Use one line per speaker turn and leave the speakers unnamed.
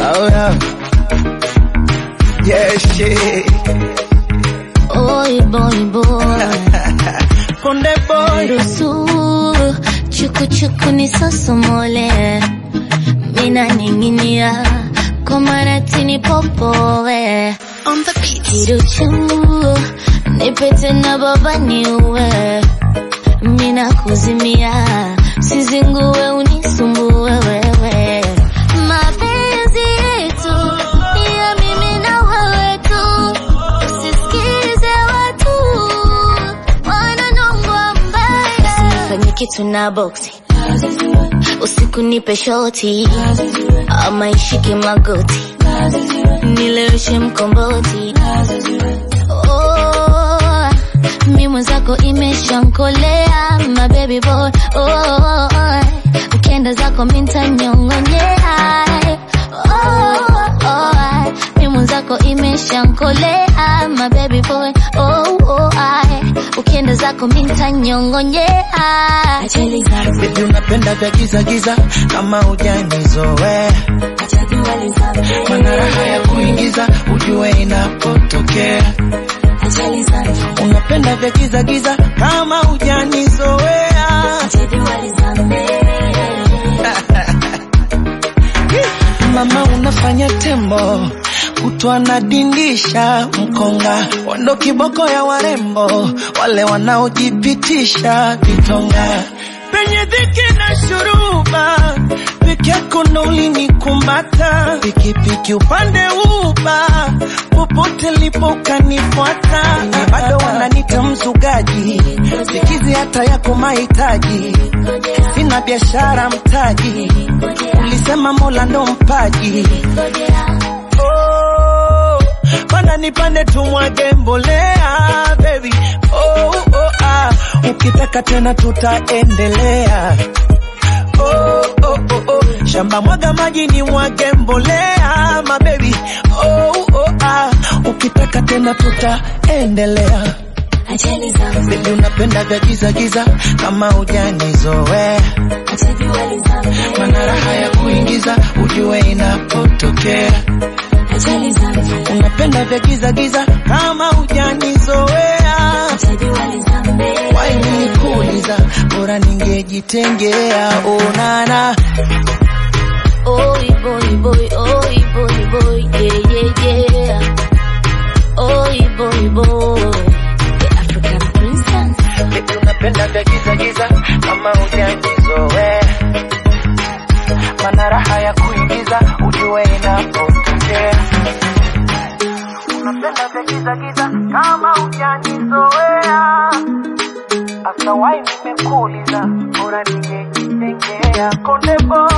Oh yeah. Yeah, shit.
Oi boy boy,
Konde boy.
ruhusu chuku chuku ni sosomole, mina ninginia kwa maratini popowe
On the beat.
kiruchu nipete na baba niue, mina kuzimia sizingue unisumbue wewe, mapenzi yetu ni ya mimi na wewe tu, usisikize watu wananongwa mbaya, usinifanye kitu na boksi usiku nipe shoti ama ishike magoti nileweshe mkomboti oh, mi mwenzako imeshankolea my baby boy oh, ukienda zako mintanyongonyea oh, oh, mi mwenzako imeshankolea my baby boy oh, oh, ukienda zako mintanyongonyea
Baby unapenda vya giza giza kama hujanizoea. Mana raha ya kuingiza ujue inapotokea. Unapenda vya giza giza kama hujanizoea. Mama unafanya tembo kutwa nadindisha mkonga wando kiboko ya warembo wale wanaojipitisha vitonga penye dhiki na shuruba peke yako ndo ulinikumata pikipiki upande uba popote lipo ukanifuata bado wananita mzugaji sikizi hata yako mahitaji sina biashara mtaji ulisema mola ndo mpaji oh, panda nipande tumwage mbolea baby oh, oh, ah. ukitaka tena tutaendelea oh, oh, oh, oh. shamba mwaga maji ni mwage mbolea mabebi oh, oh, ah. ukitaka tena tutaendelea Baby unapenda vya giza giza kama hujanizoea mana raha ya kuingiza ujue inapotokea unapenda vya giza giza kama hujanizoea waini kuuliza bora ningejitengea onana
Oi boy boy, oi boy boy, yeah yeah yeah. Oi boy boy, the African princess.
Baby unapenda vya giza giza kama hujanizoea mana raha ya kuingiza ujue inapotokea unapenda vya giza giza kama hujanizoea hasa wai nimekuuliza bora ningejitengea konde boy